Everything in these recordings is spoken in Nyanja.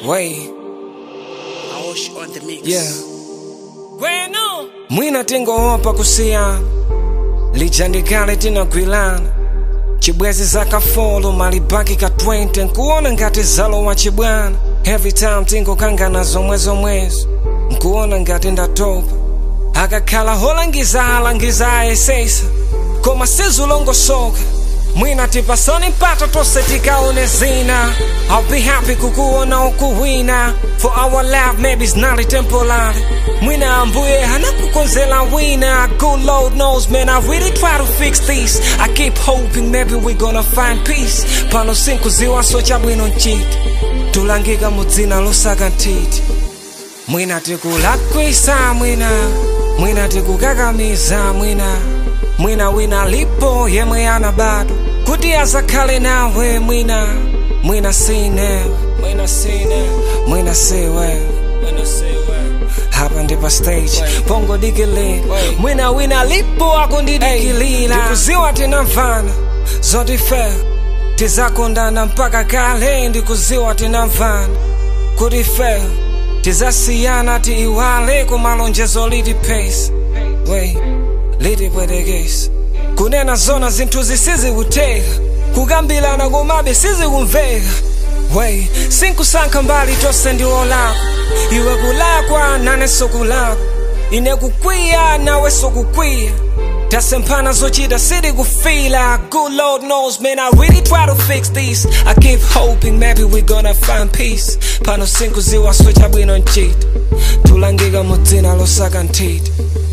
Way, Aosh on the mix. yeah. Bueno. Mwina tingowopa kusiyana lijandikale tinagwilana chibwezi zakafolo malibaki ka 20 nkuona ngati zalowa chibwana every time tingokangana zomwe zomwezo nkuona ngati ndatopa akakhala holangiza alangiza ayesesa koma sizulongosoka mwina tipasani mpata tonse tikaone zina I'll be happy kukuona ukuwina for our life maybe it's not temporary mwina ambuye hanakukonzela wina good lord knows man I really try to fix this I keep hoping maybe we gonna find peace pano sinkuziwaso chabwino nchiti tulangika mudzina losaka ntiti mwina tikulakwisa mwina mwina tikukakamiza mwina mwina wina lipo yemwe ana bado kuti azakhale nawe mwina mwina sine mwina sine mwina siwe mwina siwe hapa ndi pa stage pongo dikili mwina wina lipo akundidikilira ndikuziwa tinamvana zotife tizakondana mpaka kale ndikuziwa tinamvana kuti fe tizasiyana tiiwale kumalonjezo liti pace wey liti pwetekesi kunena zona zinthu zisizikuteka kukambilana komabe sizikumveka wey sinkusankha mbali tonse ndiwo lako iwe kulakwa nanenso kulakwa ine kukwiya nawenso kukwiya tasemphana zochita siti kufila good lord knows man i really try to fix this i keep hoping maybe we gonna find peace pano sinkuziwaso chabwino nchita tulangika mudzina losaka nthiti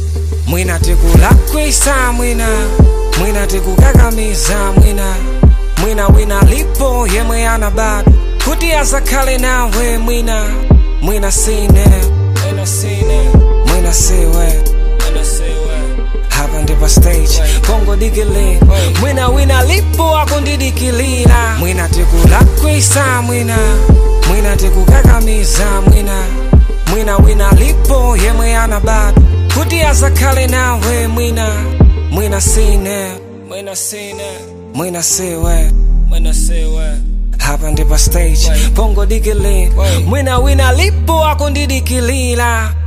mwina tikulakwisa mwina mwina tikukakamiza mwina mwina wina lipo yemwe ana bado kuti azakhale nawe mwina mwina sine mwina sine mwina siwe mwina siwe hapa ndi pa stage pongo dikili mwina wina lipo akundidikilira mwina tikulakwisa mwina mwina tikukakamiza mwina mwina wina lipo yemwe ana bado kuti azakhale nawe mwina mwina sine mwina sine mwina siwe mwina siwe hapa ndi pa stage pongo dikili mwina wina lipo akundidikilira